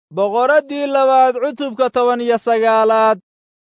boqoraddii labaad cutubka toban iyo sagaalaad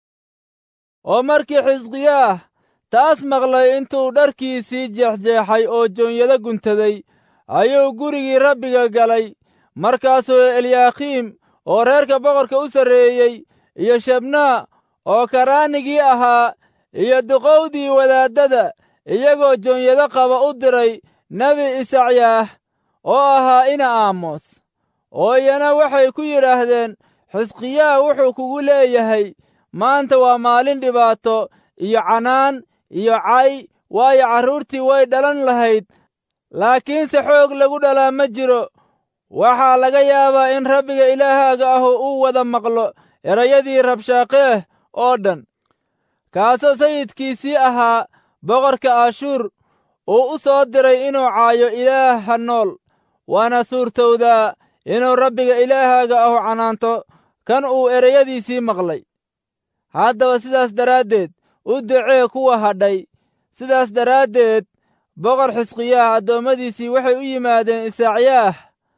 oo markii xisqiyaah taas maqlay intuu dharkiisii jeexjeexay oo joonyado guntaday ayuu gurigii rabbiga galay markaasuu eliyaakiim oo reerka boqorka u sarreeyey iyo shebnaa oo karaanigii ahaa iyo duqowdii wadaaddada iyagoo joonyado qaba u diray nebi isacyaah oo ahaa ina aamos oo iyana waxay ku yidhaahdeen xisqiyaah wuxuu kugu leeyahay maanta waa maalin dhibaato iyo canaan iyo cay waayo carruurtii way dhalan lahayd laakiinse xoog lagu dhalaa ma jiro waxaa laga yaabaa in rabbiga ilaahaaga ahu uu wada maqlo erayadii rabshaaqeeh oo dhan kaasoo sayidkiisii ahaa boqorka ashuur uu u soo diray inuu caayo ilaaha nool waana suurtowdaa inuu rabbiga ilaahaaga ahu canaanto kan uu ereyadiisii maqlay haddaba sidaas daraaddeed u ducee kuwa hadhay sidaas daraaddeed boqor xisqiyaah addoommadiisii waxay u yimaadeen isacyaah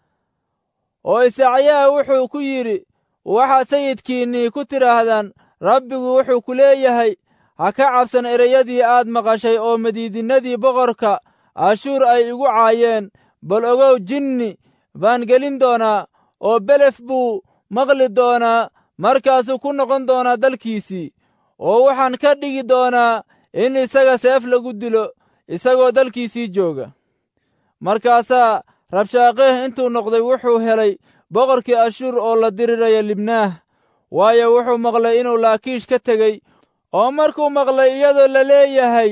oo isacyaah wuxuu ku yidhi waxaad sayidkiinnii ku tidhaahdaan rabbigu wuxuu ku leeyahay ha ka cabsan ereyadii aad maqashay oo madiidinnadii boqorka ashuur ay igu caayeen bal ogow jinni baan gelin doonaa oo belef buu maqli doonaa markaasuu ku noqon doonaa dalkiisii oo waxaan ka dhigi doonaa in isaga seef lagu dilo isagoo dalkiisii jooga markaasaa rabshaaqeeh intuu noqday wuxuu helay boqorkii ashuur oo la diriraya libnaah waayo wuxuu maqlay inuu laakiish ka tegey oo markuu maqlay iyadoo la leeyahay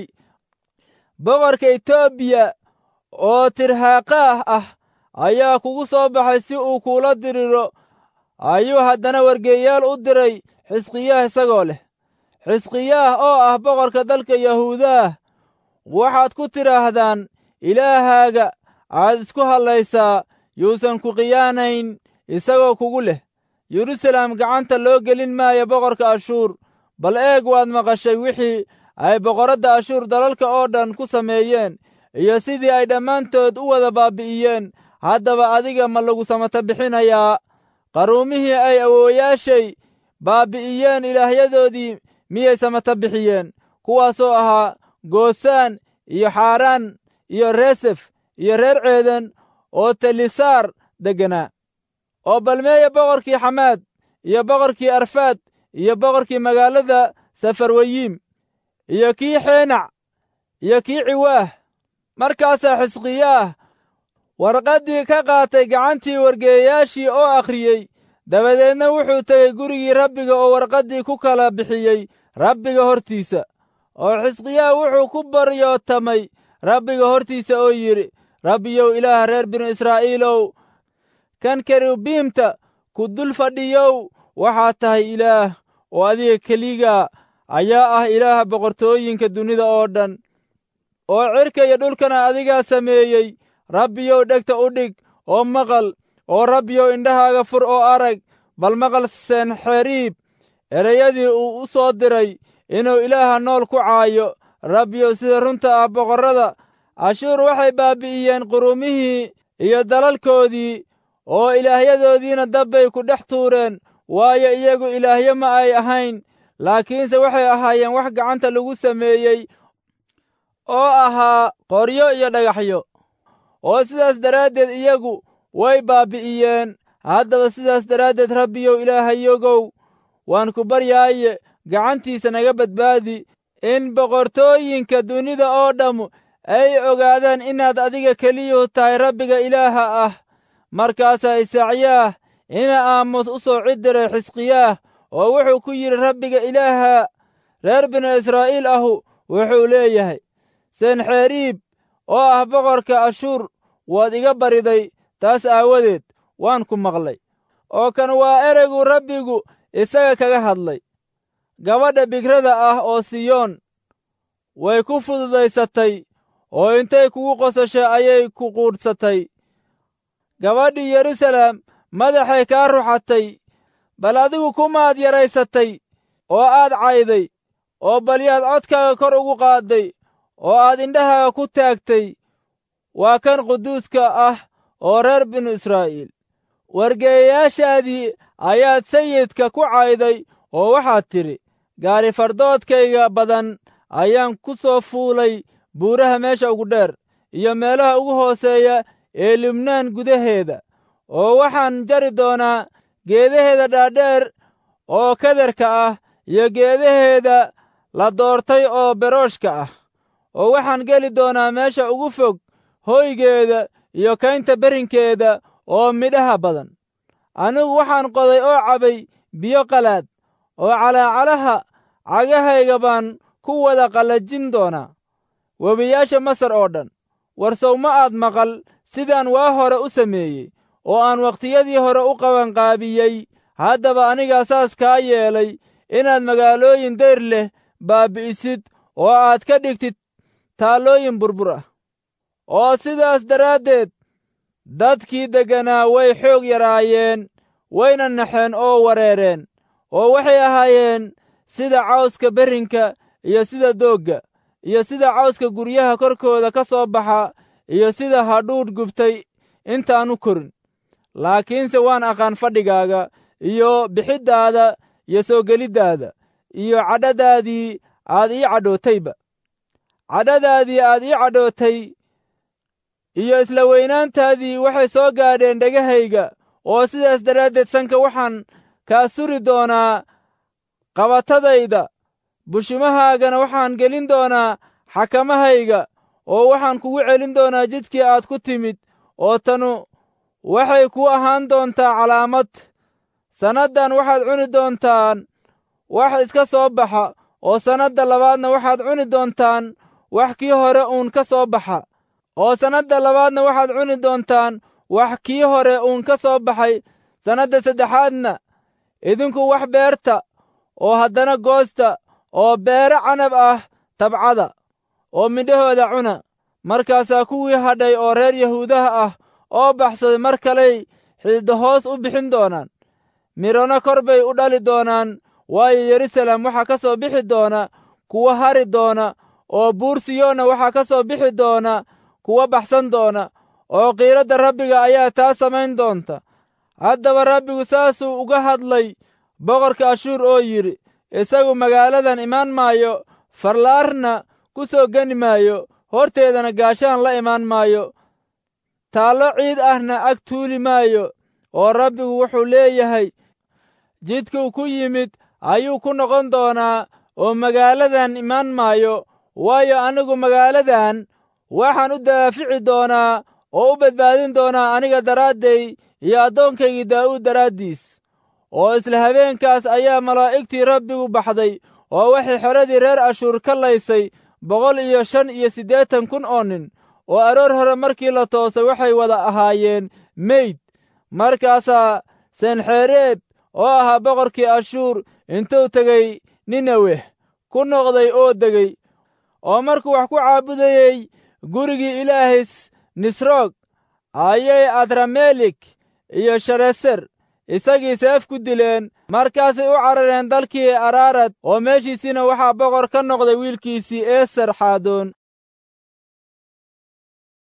boqorka etoobiya oo tirhaaqaah ah ayaa kugu soo baxay si uu kuula diriro ayuu haddana wargeeyaal u diray xisqiyaah isagoo leh xisqiyaah oo ah boqorka dalka yahuudaah waxaad ku tidhaahdaan ilaahaaga aad isku hadlaysaa yuusan ku khiyaanayn isagoo kugu leh yeruusaalem gacanta loo gelin maayo boqorka ashuur bal eeg waad maqashay wixii ay boqorradda ashuur dalalka oo dhan ku sameeyeen iyo sidii ay dhammaantood u wada baabbi'iyeen haddaba adiga ma lagu samata bixinayaa qaruumihii ay awoowayaashay baabbi'iyeen ilaahyadoodii miyay samata bixiyeen kuwaasoo ahaa goosaan iyo xaaraan iyo reesef iyo reer ceeden oo telisaar degganaa oo balmeeya boqorkii xamaad iyo boqorkii arfaad iyo boqorkii magaalada safarwayiim iyo kii xeenac iyo kii ciwaah markaasaa xisqiyaah warqaddii ka qaatay gacantii wargeeyayaashii oo akhriyey dabadeedna wuxuu tegey gurigii rabbiga oo warqaddii ku kala bixiyey rabbiga hortiisa oo xisqiyaah wuxuu ku baryootamay rabbiga hortiisa oo yidhi rabbiyow ilaah reer binu israa'iilow kan kerubiimta ku dul fadhiyow waxaad tahay ilaah oo adiga keliga ayaa ah ilaaha boqortooyinka dunida oo dhan oo cirka iyo dhulkana adigaa sameeyey rabbiyow dhegta u dhig oo maqal oo rabbiyow indhahaaga fur oo arag bal maqal senxeriib ereyadii uu u soo diray inuu ilaaha nool ku caayo rabbiyow sida runta ah boqorrada ashuur waxay baabbi'iyeen qurumihii iyo dalalkoodii oo ilaahyadoodiina dabbay ku dhex tuureen waayo iyagu ilaahyo ma ay ahayn laakiinse waxay ahaayeen wax gacanta lagu sameeyey oo ahaa qoryo iyo dhagaxyo oo sidaas daraaddeed iyagu way baabbi'iyeen haddaba sidaas daraaddeed rabbiyow ilaahayogow waan ku baryaaye gacantiisa naga badbaadi in boqortooyinka dunida oo dhammu ay ogaadaan inaad adiga keliyuhu tahay rabbiga ilaaha ah markaasaa isacyaah ina aamus u soo cidiray xisqiyaah oo wuxuu ku yidhi rabbiga ilaaha reer binu israa'iil ahu wuxuu leeyahay senxeriib oo ah boqorka ashuur waad iga bariday taas aawadeed waan ku maqlay oo kan waa ereygu rabbigu isaga kaga hadlay gabadha bigrada ah oo siyoon way ku fududaysatay oo intay kugu qosashay ayay ku quudhsatay gabadhii yeruusaalem madaxay kaa ruxatay bal adigu kumaad yaraysatay oo aad cayday oo balyaad codkaaga kor ugu qaadday oo aad indhahaaga ku taagtay waa kan quduuska ah oo reer binu israa'iil wargeeyayaashaadii ayaad sayidka ku cayday oo waxaad tidhi gaari fardoodkayga badan ayaan ku soo fuulay buuraha meesha ugu dheer iyo meelaha ugu hooseeya ee libnaan gudaheeda oo waxaan jari doonaa geedaheeda dhaadheer oo kadarka ah iyo geedaheeda la doortay oo berooshka ah oo waxaan geli doonaa meesha ugu fog hoygeeda iyo kaynta berrinkeeda oo midhaha badan anigu waxaan qoday oo cabay biyo qalaad oo calaacalaha cagahayga baan ku wada qallajin doonaa webiyaasha masar oo dhan warsow ma aad maqal sidaan waa hore u sameeyey oo aan wakhtiyadii hore u qabanqaabiyey haddaba anigaa saas kaa yeelay inaad magaalooyin dayr leh baabbi'isid oo aad ka dhigtid taallooyin burbur ah oo sidaas daraaddeed dadkii degganaa way xoog yaraayeen wayna naxeen oo wareereen oo waxay ahaayeen sida cawska berrinka iyo sida doogga iyo sida cawska guryaha korkooda ka soo baxa iyo sida hadhuudh gubtay intaanu korin laakiinse waan aqaan fadhigaaga iyo bixiddaada iyo soo geliddaada iyo cadhadaadii aad ii cadhootayba cadhadaadii aad ii cadhootay iyo isla weynaantaadii waxay soo gaadheen dhegahayga oo sidaas daraaddeed sanka waxaan kaa suri doonaa qabatadayda bushimahaagana waxaan gelin doonaa xakamahayga oo waxaan kugu celin doonaa jidkii aad ku timid oo tanu waxay ku ahaan doontaa calaamad sannaddan waxaad cuni doontaan wax iska soo baxa oo sannadda labaadna waxaad cuni doontaan wax kii hore uun ka soo baxa oo sannadda labaadna waxaad cuni doontaan wax kii hore uun ka soo baxay sannadda saddexaadna idinku wax beerta oo haddana goosta oo beere canab ah tabcada oo midhahooda cuna markaasaa kuwii hadhay oo reer yahuudaha ah oo baxsaday mar kaley xididda hoos u bixin doonaan midhona kor bay u dhali doonaan waayo yerusalem waxaa ka soo bixi doona kuwa hari doona oo buur siyoonna waxaa ka soo bixi doona kuwa baxsan doona oo qiiradda rabbiga ayaa taa samayn doonta haddaba rabbigu saasuu uga hadlay boqorka ashuur oo yidhi isagu magaaladan imaan maayo farlaarna ku soo geni maayo horteedana gaashaan la imaan maayo taallo ciid ahna ag tuuli maayo oo rabbigu wuxuu leeyahay jidkuu ku yimid ayuu ku noqon doonaa oo magaaladan imaan maayo waayo anigu magaaladan waxaan u daafici doonaa oo u badbaadin doonaa aniga daraadday iyo addoonkaygii daa'uud daraaddiis oo isla habeenkaas ayaa malaa'igtii rabbigu baxday oo waxay xeradii reer ashuur ka laysay boqol iyo shan iyo siddeetan kun oo nin oo aroor hore markii la toosay waxay wada ahaayeen meyd markaasaa senxereeb oo ahaa boqorkii ashuur intuu tegey ninaweh ku noqday oo degey oo markuu wax ku caabudayey gurigii ilaahay nisroog ayay adramelik iyo shareser isagii seef ku dileen markaasay u carareen dalkii araarad oo meeshiisiina waxaa boqor ka noqday wiilkiisii eeser xaadoon